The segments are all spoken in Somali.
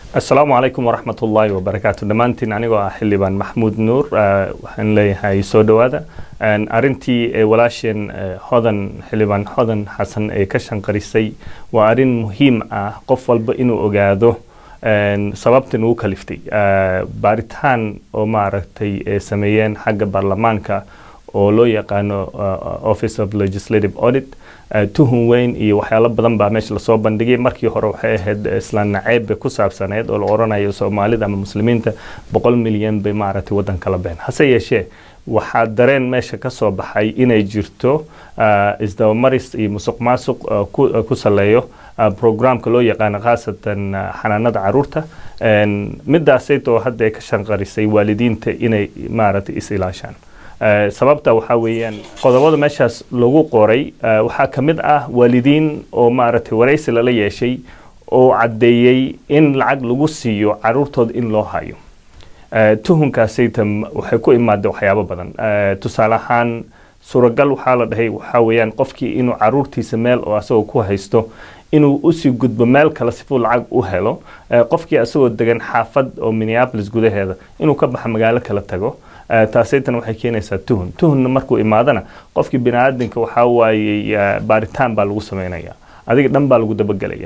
asalaamu calaykum waraxmat ullaahi wabarakaatu dhammaantiin anigoo ah xildhibaan maxmuud nuur waxaan leeyahay soo dhowaada arintii walaasheen hodan xildhibaan hodan xasan ee ka shanqarisay waa arin muhiim ah qof walba inuu ogaado sababta nugu kaliftay baaritaan oo maaragtay ee sameeyeen xagga baarlamaanka oo loo yaqaano office of legislative audit tuhun weyn iyo waxyaalo badan baa meesha lasoo bandhigay markii hore waxay ahayd islaan naceebbe ku saabsaneed oo la oranayo soomaalida ama muslimiinta boqol milyan bay maaragtay waddanka la been hase yeeshee waxaa dareen meesha ka soo baxay inay jirto isdabamaris iyo musuq maasuq ku saleeyo programka loo yaqaano khaasatan xanaanada caruurta midaasaytoo hadda ay ka shanqarisay waalidiinta inay maaragtay is ilaashaan sababta waxaa weeyaan qodobada meeshaas lagu qoray waxaa ka mid ah waalidiin oo maaragtay waraysi lala yeeshay oo caddeeyey in lacag lagu siiyo caruurtooda in loo hayo tuhunkaasayta waxay ku imaada waxyaabo badan tusaale ahaan suuragal waxaa la dhahay waxaa weeyaan qofkii inuu caruurtiisa meel oo asagoo ku haysto inuu usii gudbo meel kale sifuu lacag u helo qofkii asagoo degan xaafad oo minneapolis gudaheeda inuu ka baxa magaalo kala tago taasaytan waxay keenaysaa tuhun tuhunna markuu imaadana qofkii biniaadanka waxaa waayey baaritaan baa lagu sameynaya adiga dhan baa lagu dabagelaya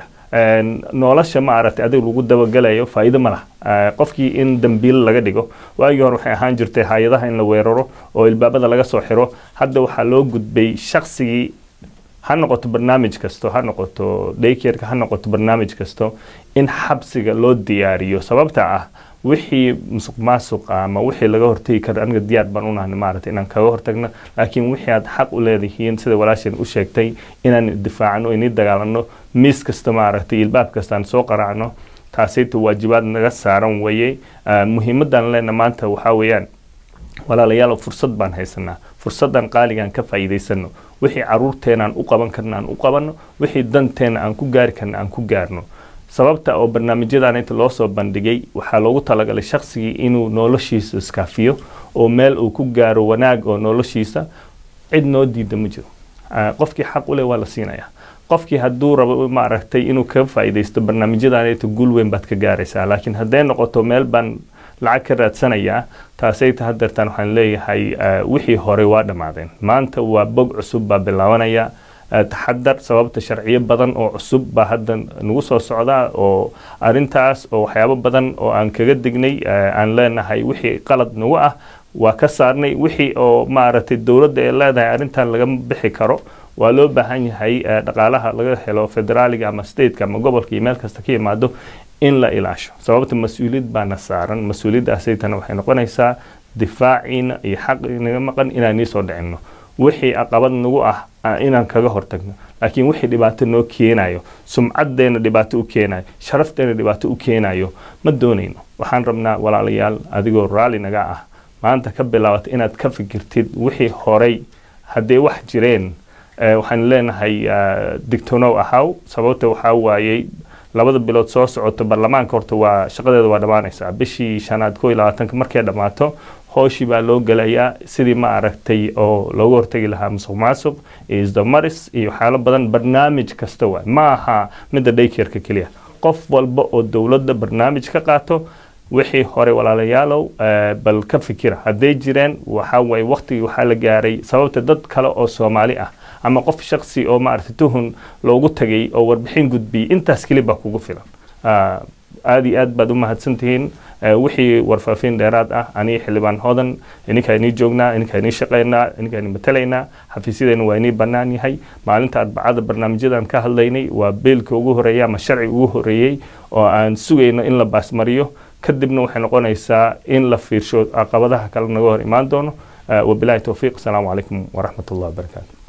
nolosha ma aragtay adiga lagu dabagelayo faa'iido ma laha qofkii in dambiil laga dhigo waagii hore waxay ahaan jirtay hay-adaha in la weeraro oo ilbaabada laga soo xiro hadda waxaa loo gudbay shaqsigii ha noqoto barnaamij kasto ha noqoto daykerka ha noqoto barnaamij kasto in xabsiga loo diyaariyo sababta ah wixii musuq maasuq ama wixii laga hortegi karo aniga diyaar baan unahna maaragtay inaan kaga hortagno laakiin wixii aad xaq u leedihiin sida walaasheen u sheegtay inaan difaacno inii dagaalano miis kasta maaragtay ilbaab kastaan soo qaraacno taasayta waajibaad naga saaran weeye muhiimadan leena maanta waxaa weeyaan walaalayaal fursad baan haysanaa fursadan qaaligaan ka faa'iidaysano wixii caruurteena aan u qaban karna aan u qabanno wixii danteena aan ku gaari karna aan ku gaarno sababta oo barnaamijyadan inta loo soo bandhigay waxaa loogu talagalay shaqsigii inuu noloshiisa iskaafiyo oo meel uu ku gaaro wanaag oo noloshiisa cid noo diida ma jiro qofkii xaq u leh waa la siinayaa qofkii hadduu rabo maaragtay inuu kaga faa'iidaysto barnaamijyadan inta guul weyn baad ka gaaraysaa laakiin hadday noqoto meel baan lacag ka raadsanayaa taasayta hadeertaan waxaan leeyahay wixii hore waa dhammaadeen maanta waa bog cusub baa bilaabanaya taxadar sababta sharciyo badan oo cusub baa hadda nagu soo socdaa oo arintaas oo waxyaabo badan oo aan kaga dignay aan leenahay wixii qalad nagu ah waa ka saarnay wixii oo maaragtay dowladda ee leedahay arrintan lagama bixi karo waa loo baahan yahay dhaqaalaha laga helo federaaliga ama stateka ama gobolka iyo meel kasta ka yimaado in la ilaasho sababta mas-uuliyad baana saaran mas-uuliyaddaasaytana waxay noqonaysaa difaaciina iyo xaq naga maqan inaan nii soo dhicinno wixii aqabad nagu ah inaan kaga hortagno laakiin wixii dhibaato noo keenayo sumcaddeena dhibaato u keenayo sharafteena dhibaato u keenayo ma doonayno waxaan rabnaa walaalayaal adigoo raalli naga ah maanta ka bilaabata inaad ka fikirtid wixii horay hadday wax jireen waxaan leenahay digtonow ahaw sababta waxaa waayey labada bilood soo socoto baarlamaanka horta waa shaqadeeda waa dhammaanaysaa bishii shanaad koo iyo labaatanka markay dhammaato hooshii baa loo gelayaa sidii ma aragtay oo looga hortegi lahaa musuq maasuq iyo isdamaris iyo waxyaalo badan barnaamij kasta waay ma aha midda daykerka keliya qof walba oo dowladda barnaamij ka qaato wixii hore walaalayaalow bal ka fikira hadday jireen waxaa waye waqtigii waxaa la gaaray sababta dad kale oo soomaali ah ama qof shaksi oo maaragtay tuhun loogu tagay oo warbixin gudbiyey intaas keli baa kugu filan aada iyo aad baad u mahadsantihiin wixii warfaafiin dheeraad ah anii xildhibaan hodan ininkaa inii joognaa ininkaa inii shaqaynaa ininkaa ini matalaynaa xafiisyadeena waa inii bannaan yahay maalinta arbacada barnaamijyadan ka hadlaynay waa beelka ugu horeeya ama sharci ugu horeeyey oo aan sugayno in la baasmariyo kadibna waxay noqonaysaa in la fiirsho caqabadaha kale naga hor imaan doono wabilahi towfiiq asalaamu calaykum waraxmat ullah wabarakaatu